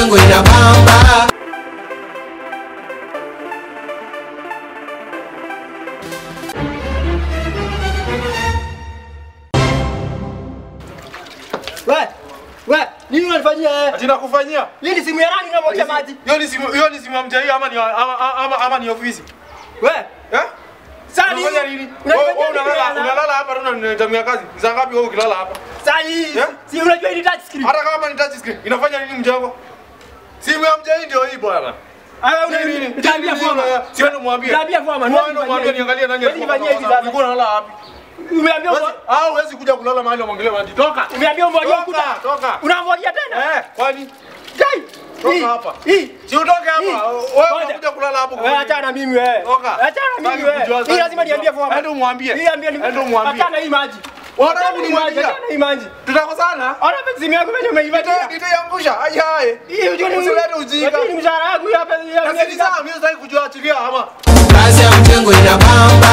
mjengo inabamba. We, we, nini unanifanyia eh? Ati nakufanyia? Hii ni simu ya nani unamwagia maji? Hiyo ni simu hiyo ni simu ya mjai ama ni ama, ama, ama ni ofisi? We, Eh? sasa nini? Unafanya nini? Unanifanyia Wewe nini unalala bwana? unalala hapa na unanitamia kazi. Ni saa ngapi wewe ukilala hapa? Sasa hii, Eh? si unajua hii ni touch screen. Hata kama ni touch screen, inafanya nini mjengo? Simu ya mjai ndio hii bwana. Ah, Nini, nini? una tabia Nini, forma. nini, Siende mwambie. Tabia forma, Wewe nani ndio mwambie nifanyie niangalie nani hivi? alikuwa Nifanyie hivi kwa- sasa. Ulikuwa unalala wapi? Umeambia Huwezi- umo- Ah, huwezi kuja kulala mahali wamwangalie maji. Toka. umeambia umwagie Toka, ukuta. toka. Unamwagia tena? Eh, kwani? Kai. Toka Hii, hapa. Hii. Si utoke Hii. hapa. Wewe Ngoja. unakuja kulala hapo. Wewe achana na mimi wewe. Toka. Achana na mimi Sitaki wewe. kujua, Hii sitaki lazima kujua. niambie forma. Enda umwambie. Hii ambie ni. Enda umwambie. Achana hii maji. Unataka Achana hii maji. kunimwagia? Achana hii maji. Tutakosana? Ona pesa simu yangu mwenye umeivatia. Nita- Nitaiangusha. Ai hai. Hii unajua ni Usilete ujinga. Lakini mshahara wangu hapa Na si ni sawa, mimi sitaki kujua achilia ama. Kazi ya mjengo inabamba.